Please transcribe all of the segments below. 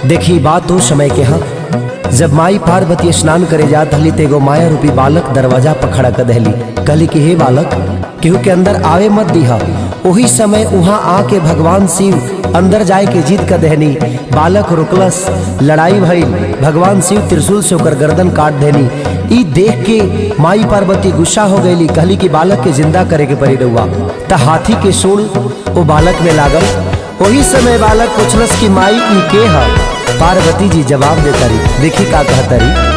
देखी बात तो समय के हा जब माई पार्वती स्नान करे जात हली तेगो माया रूपी बालक दरवाजा पर खड़ा कर दहली कहली कि हे बालक केहू के अंदर आवे मत दिहा वही समय वहां आके भगवान शिव अंदर जाए के जीत कर दहनी बालक रुकलस लड़ाई भइल भगवान शिव त्रिशूल से ओकर गर्दन काट देनी ई देख के माई पार्वती गुस्सा हो गईली कहली कि बालक के जिंदा करे के पड़ी रहुआ त हाथी के सूल वो बालक में लागल वही समय बालक पूछलस कि माई ई के ह पार्वती जी जवाब देता रही देखी का कहता रही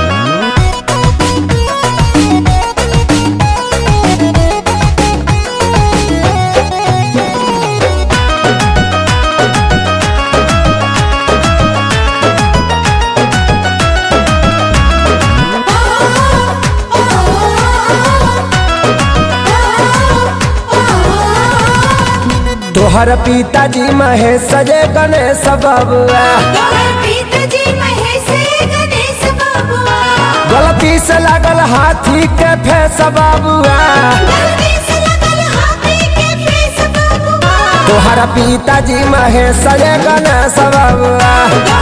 तोहर पिताजी महेश सजे गणेश बबुआ गलती से लागल हाथी के फेस बबुआ तोहर पिताजी महेश सजे गणेश बबुआ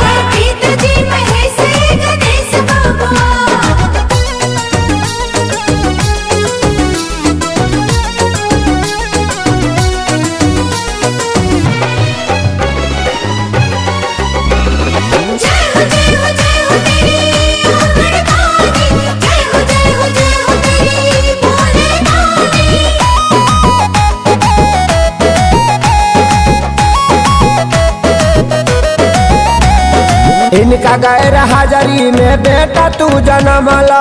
इनका गैर हाजरी में बेटा तू जन्मला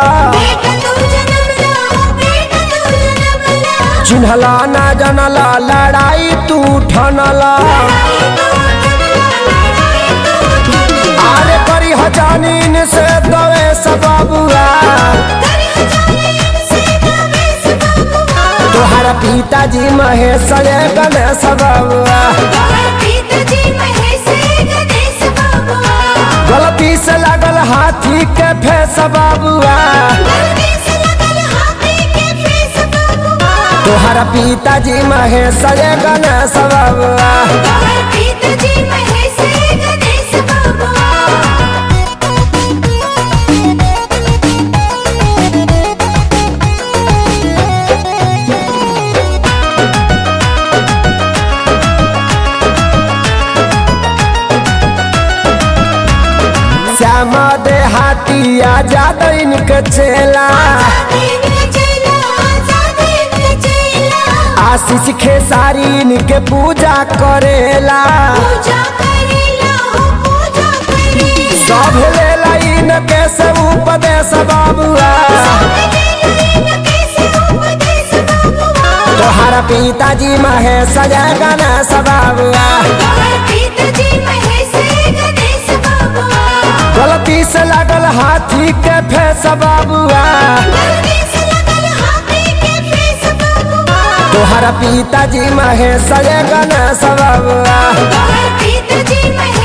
चिन्हला ना जनला लड़ाई तू ठनला आरे करी हजानीन से दवे सबबुआ तोहरा पिताजी महेश रे गणेश बबुआ गलती से लागल हाथी के फेस बबुआ तोहरा पिताजी महेश रे गणेश बबुआ श्यामा दे हाथिया ज्यादा इनके चेला आशीष खेसारी इनके पूजा करेला सब लेला इनके से उपदेश बाबुआ तोहरा पिताजी महेश जय गणेश बाबुआ गलती से लागल हाथी के फेस बाबुआ तोहरा पिताजी महेश जय गणेश बाबुआ पिताजी मैं